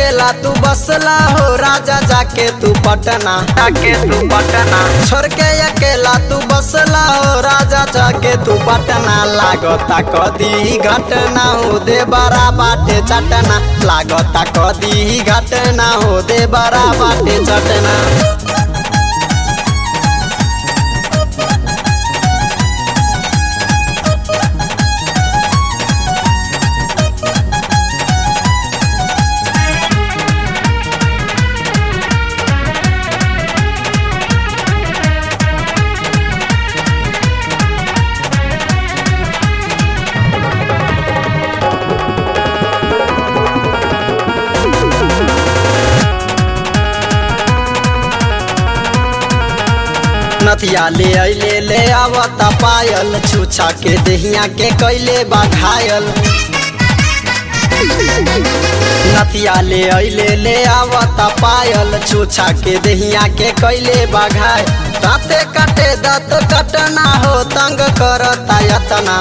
अकेला तू बसला हो राजा जाके तू पटना जाके तू पटना छोड़ के अकेला तू बसला हो राजा जाके तू पटना लागता कदी घटना हो दे बड़ा बाटे चटना लागता कदी घटना हो दे बड़ा बाटे चटना नथिया ले अले ले आवता पायल छुछा के दहिया के कैले बा घायल नथिया ले अले ले आवता पायल छुछा के दहिया के कैले बा घायल दाँते कटे दत कटना हो तंग करता यतना